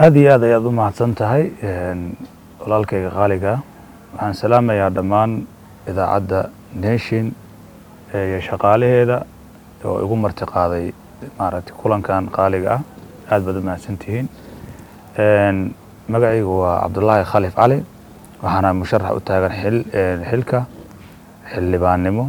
aad iyo aad ayaad u mahadsan tahay walaalkayga qaaliga waxaan salaamayaa dhammaan idaacadda nation iyo shaqaalaheeda oo igu marti qaaday maaragtay kulankan qaaliga ah aad baad u mahadsan tihiin magacaygu waa cabdullaahi khalif cali waxaana musharax u taagan xil xilka xildhibaannimo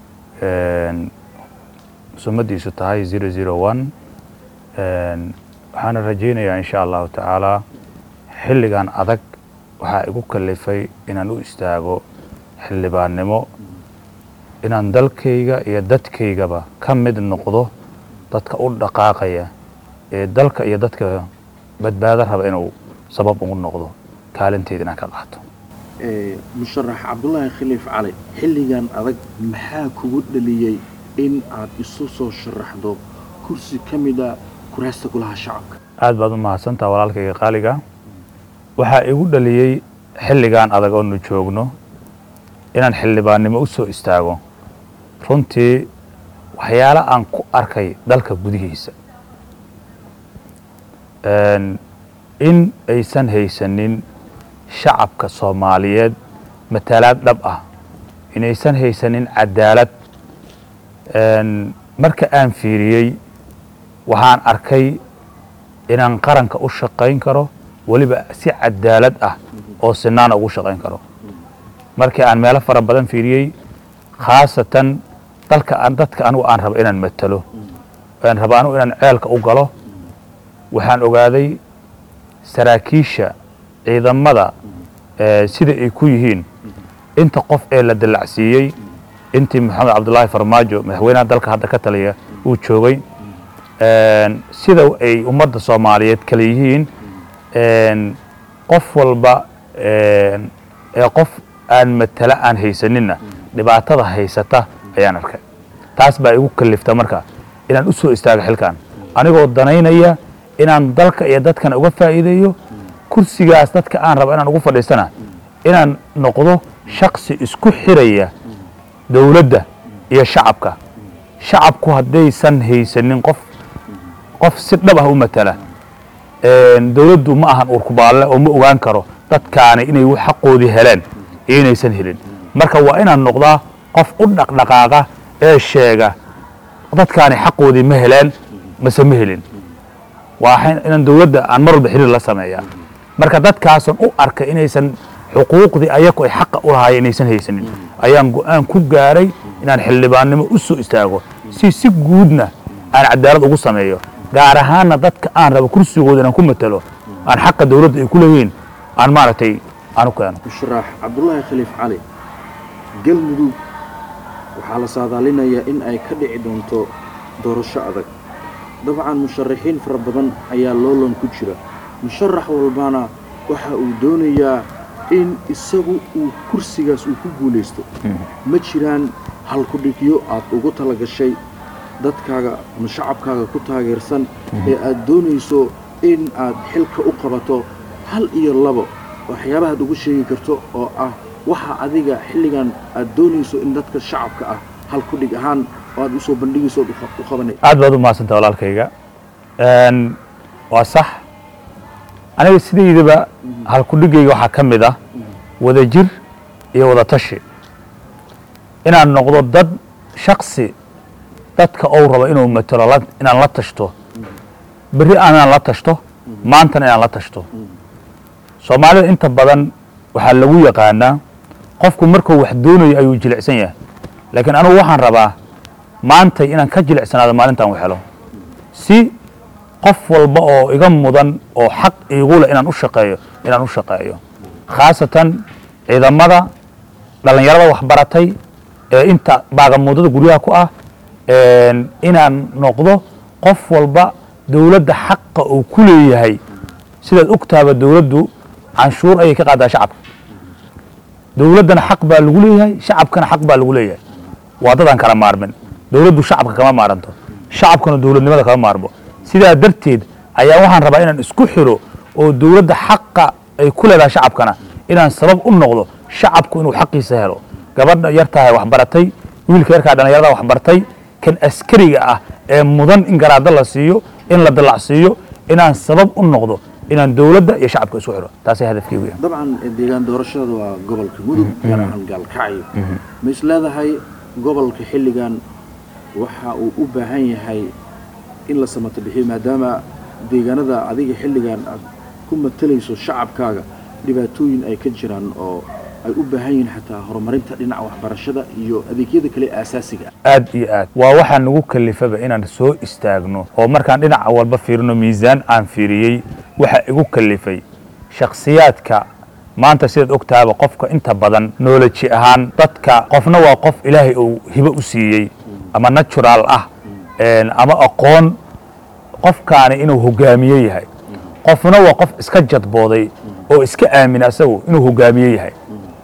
sumadiisu tahay zero zero one waxaana rajaynayaa insha allahu tacaala xilligan adag waxaa igu kalifay inaan u istaago xildhibaannimo inaan dalkayga iyo dadkaygaba ka mid noqdo dadka u dhaqaaqaya ee dalka iyo dadka badbaado raba inuu sabab ugu noqdo kaalinteeda inaan ka qaato musharax cabdulaahi khaliif cali xilligan adag maxaa kugu dhaliyey in aad isu soo sharaxdo kursi ka mida kuraasta golaha shacabka aad baad u mahadsantaha walaalkayga qaaliga waxaa igu dhaliyey xilligan adag oonu joogno inaan xildhibaannimo u soo istaago runtii waxyaalo aan ku arkay dalka gudihiisa in aysan haysanin shacabka soomaaliyeed matalaad dhab ah inaysan haysanin cadaalad marka aan fiiriyey waxaan arkay inaan qaranka u shaqayn karo weliba si cadaalad ah oo sinaana ugu shaqayn karo markii aan meelo fara badan fiiriyey khaasatan dalka aan dadka anigu aan rabo inaan matalo aan rabo anigu inaan ceelka u galo waxaan ogaaday saraakiisha ciidamada sida ay ku yihiin inta qof ee la dallacsiiyey intii maxamed cabdullaahi farmaajo madaxweynaha dalka hadda ka taliya uu joogay sida ay ummadda soomaaliyeed kale yihiin qof walba ee qof aan matala aan haysaninna dhibaatada haysata ayaan arkay taas baa igu kalifta marka inaan u soo istaago xilkan anigoo danaynaya inaan dalka iyo dadkana uga faa'iideeyo kursigaas dadka aan rabo inaan ugu fadhiistana inaan noqdo shaksi isku xiraya dowladda iyo shacabka shacabku haddaysan haysanin qof qof si dhab ah u matala dowladdu ma ahan uurkubaalle oo ma ogaan karo dadkaani inay xaqoodii heleen iyo inaysan helin marka waa inaan noqdaa qof u dhaqdhaqaaqa ee sheega dadkaani xaqoodii ma heleen mase ma helin waa inaan dowladda aan mar walba xiriir la sameeyaa marka dadkaasan u arkay inaysan xuquuqdii ayaku ay xaqa u lahaayeen inaysan haysanin ayaan go-aan ku gaaray inaan xildhibaannimo u soo istaago si si guudna aan cadaalad ugu sameeyo gaar ahaanna dadka aan rabo kursigooda inaan ku matalo aan xaqa dowladda ay ku leeyihiin aan maaragtay aan u keeno musharax cabdulaahi khaliif cali galmudug waxaa la saadaalinayaa in ay ka dhici doonto doorasho adag dabcan musharaxiin fara badan ayaa loolan ku jira musharax walbana waxa uu doonayaa in isagu uu kursigaas uu ku guulaysto ma jiraan halkudhigyo aad ugu tala gashay dadkaaga ama shacabkaaga ku taageersan ee aad doonayso in aad xilka u qabato hal iyo labo waxyaabahaad ugu sheegi karto oo ah waxa adiga xilligan aad doonayso in dadka shacabka ah halkudhig ahaan oo aad usoo bandhigayso ood u qabanay aad baad u mahadsanta walaalkayga waa sax aniga sidaydaba halkudhigayga waxaa ka mid ah wada jir iyo wada tashi inaan noqdo dad shaksi dadka ou rabo inuu matelo inaan la tashto berri aanaan la tashto maantana inaan la tashto soomaalida inta badan waxaa lagu yaqaanaa qofku markuu wax doonayo ayuu jilicsan yahay laakiin anugu waxaan rabaa maantay inaan ka jilicsanaado maalintan u helo si qof walba oo iga mudan oo xaq iigule inaan u shaqeeyo inaan u shaqeeyo khaasatan ciidamada dhallinyarada waxbaratay ee inta baagamuudada guryaha ku ah inaan noqdo qof walba dowladda xaqa uu ku leeyahay sidaad ogtaaba dowladdu canshuur ayay ka qaadaa shacabka dowladdana xaq baa lagu leeyahay shacabkana xaq baa lagu leeyahay waa dadaan kala maarmin dowladdu shacabka kama maaranto shacabkana dowladnimada kama maarmo sidaa darteed ayaa waxaan rabaa inaan isku xiro oo dowladda xaqa ay ku leedahay shacabkana inaan sabab u noqdo shacabku inuu xaqiisa helo gabadha yartahay waxbaratay wiilka yarkaa dhallinyarada waxbartay kan askariga ah ee mudan in garaado la siiyo in la dallacsiiyo inaan sabab u noqdo inaan dowladda iyo shacabka isku xiro taasay hadafkeygu yahay dabcan deegaan doorashada waa gobolka mudug gaar ahaan gaalkacyo ma is leedahay gobolka xilligan waxa uu u baahan yahay in la samato bixiyo maadaama deegaanada adiga xilligan aad ku matalayso shacabkaaga dhibaatooyin ay ka jiraan oo ay u baahan yihiin xataa horumarinta dhinaca waxbarashada iyo adeegyada kale ee aasaasiga ah aad iyo aad waa waxaa nagu kalifaba inaan soo istaagno oo markaan dhinaca walba fiirino miisaan aan fiiriyey waxaa igu kalifay shakhsiyaadka maanta sidaad og tahaba qofka inta badan nooloji ahaan dadka qofna waa qof ilaahay uu hibo u siiyey ama natural ah ama aqoon qofkaani inuu hogaamiye yahay qofna waa qof iska jadbooday oo iska aamina asagu inuu hogaamiye yahay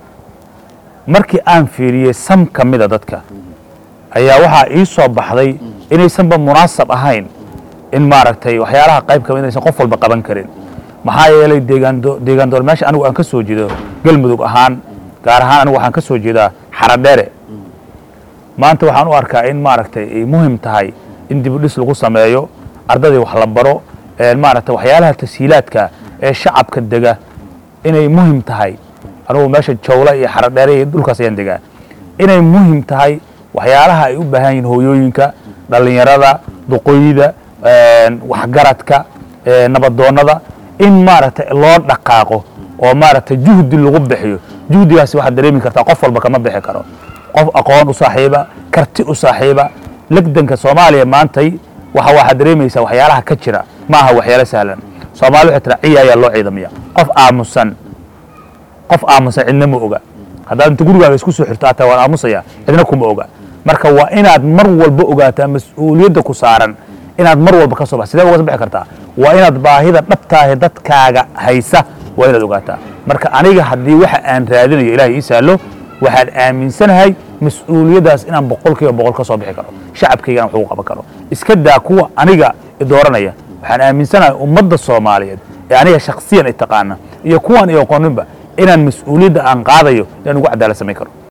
markii aan fiiriyey sam ka mida dadka ayaa waxaa ii soo baxday inaysanba munaasab ahayn in maaragtay waxyaalaha qayb kamid inaysan qof walba qaban karin maxaa yeelay deegaan deegaan door meesha anigu aan ka soo jeedo galmudug ahaan gaar ahaan anigu waxaan ka soo jeedaa xaradheere maanta waxaan u arkaa in maaragtay ay muhim tahay in dibudhis lagu sameeyo ardadii wax la baro maaragtay waxyaalaha tashiilaadka ee shacabka dega inay muhim tahay anugu meesha jawla iyo xaradheere iyo dhulkaas ayaan degaa inay muhim tahay waxyaalaha ay u baahan yihiin hooyooyinka dhallinyarada duqooyida waxgaradka nabadoonnada in maaragtay loo dhaqaaqo oo maaragtay juhdi lagu bixiyo juhdigaasi waxaad dareemi kartaa qof walba kama bixi karo qof aqoon u saaxiiba karti u saaxiiba legdanka soomaaliya maantay waxa waxaad dareemaysaa waxyaalaha ka jira ma aha waxyaalo sahlan soomaali waxay tiraa ciya ayaa loo ciidamaya qof aamusan qof aamusan cidna ma oga haddaad inta gurigaaga isku soo xirto ataa waan aamusaya cidna kuma oga marka waa inaad mar walba ogaataa mas-uuliyadda ku saaran inaad mar walba ka soo bax sidee uga soo bixi kartaa waa inaad baahida dhabtaahe dadkaaga haysa waa inaad ogaataa marka aniga haddii waxa aan raadinayo ilahay ii saallo waxaan aaminsanahay mas-uuliyaddaas inaan boqol kiiba boqol ka soo bixi karo shacabkaygana wax ugu qaban karo iska daa kuwa aniga idooranaya waxaan aaminsanahay ummadda soomaaliyeed ee aniga shaksiyan i taqaana iyo kuwan i aqooninba inaan mas-uuliyadda aan qaadayo inaan ugu cadaalad samayn karo